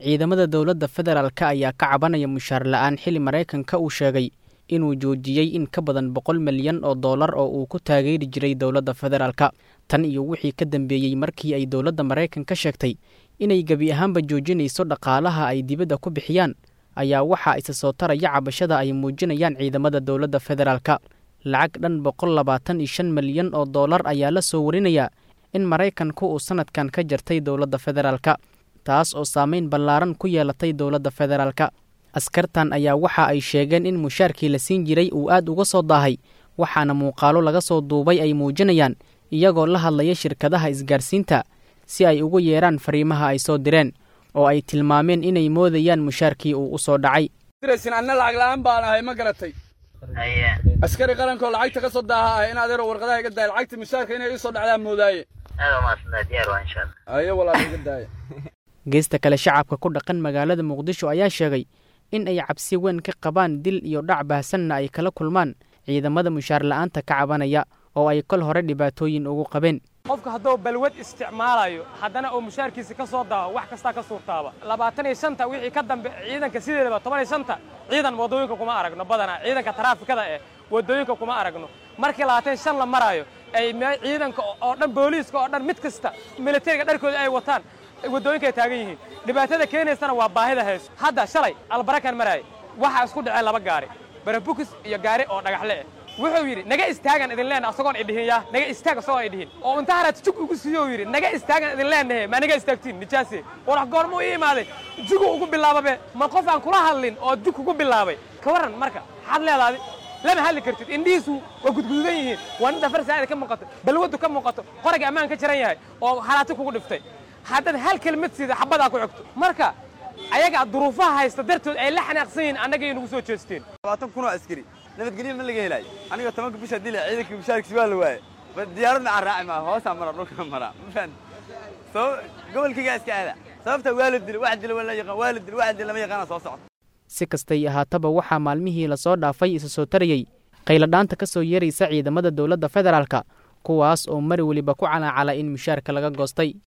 ciidamada dowladda federaalka ayaa ka cabanaya mushaar la'aan xili maraykanka uu sheegay inuu joojiyey in ka badan boqol milyan oo dollar oo uu ku taageeri jiray dowladda federaalka tan iyo wixii ka dambeeyey markii ay dowladda maraykanka sheegtay inay gebi ahaanba joojinayso dhaqaalaha ay dibadda ku bixiyaan ayaa waxaa isa soo taraya cabashada ay muujinayaan ciidamada dowladda federaalka lacag dhan boqol labaatan iyo shan milyan oo dollar ayaa la soo warinayaa in maraykanku uu sanadkan ka jartay dowladda federaalka taas oo saameyn ballaaran ku yeelatay dowladda federaalka askartan ayaa waxa ay sheegeen in mushaarkii la siin jiray uu aad uga soo daahay waxaana muuqaalo laga soo duubay ay muujinayaan iyagoo la hadlaya shirkadaha isgaarsiinta si ay ugu yeeraan fariimaha ay soo direen oo ay tilmaameen inay moodayaan mushaarkii uu u soo dhacay anna lacag la'aan baan ahay ma garatay askari qarankoo lacagta ka soo daaha ah in adeero warqadaha iga daaya lacagta mushaarka inay ii soo dhacdaan moodaaye ayo walaal iga daaya geesta kale shacabka ku dhaqan magaalada muqdisho ayaa sheegay in ay cabsi weyn ka qabaan dil iyo dhac baahsanna ay kala kulmaan ciidamada mushaar la'aanta ka cabanaya oo ay kol hore dhibaatooyin ugu qabeen qofka hadduu balwad isticmaalayo haddana uu mushaarkiisa ka soo daaho wax kastaa ka suurtaaba labaatan iyo shanta wixii ka dambe ciidanka sideedaba toban iyo shanta ciidan waddooyinka kuma aragno badanaa ciidanka taraafikada eh waddooyinka kuma aragno markii labaatan shan la maraayo ay ciidanka oo dhan booliiska oo dhan mid kasta militariga dharkooda ay wataan waddooyinka ay taagan yihiin dhibaatada keenaysana waa baahida hayso hadda shalay albarakan maraayay waxaa isku dhaceen laba gaari barabukis iyo gaari oo dhagaxle eh wuxuu yidhi naga istaagan idin leenaha asagoon idhihin yaa naga istaag asagoon idhihin oo inta haraad jug ugu siiyo yidhi naga istaagan idin leenahe ma naga istaagtiin nijaase warax goorma u ii imaaday jugu ugu bilaababe ma qof aan kula hadlin oo jug ugu bilaabay ka warran marka maxaad leedaadi lama hadli kartid indhihiisu waa gudgududan yihiin waa ninta farsaada ka muuqato balwaddu ka muuqato qorayga ammaan ka jiran yahay oo halaati kugu dhiftay haddaad hal kelmad siida xabadaa ku xigto marka ayaga duruufaha haysta dartood ay la xanaaqsan yihiin annaga nagu soo jeesteen labaatan kun oo askari nabadgelyo ma laga helaayo aniga tobanka bisha dila ciidanka mushaarkiisa waa la waaye diyaarad macaan raaci maa hoosaa mara dhulka mara ma fahan sabab gobolkaygaa iska aada sababta waa la dila wax dila waa la yaqaan waa la dila wax dila lama yaqaana soo socota si kastay ahaataba waxaa maalmihii lasoo dhaafay isa soo tarayey qayladhaanta ka soo yeeraysa ciidamada dowladda federaalka kuwaas oo mar weliba ku calaacala in mushaarka laga goostay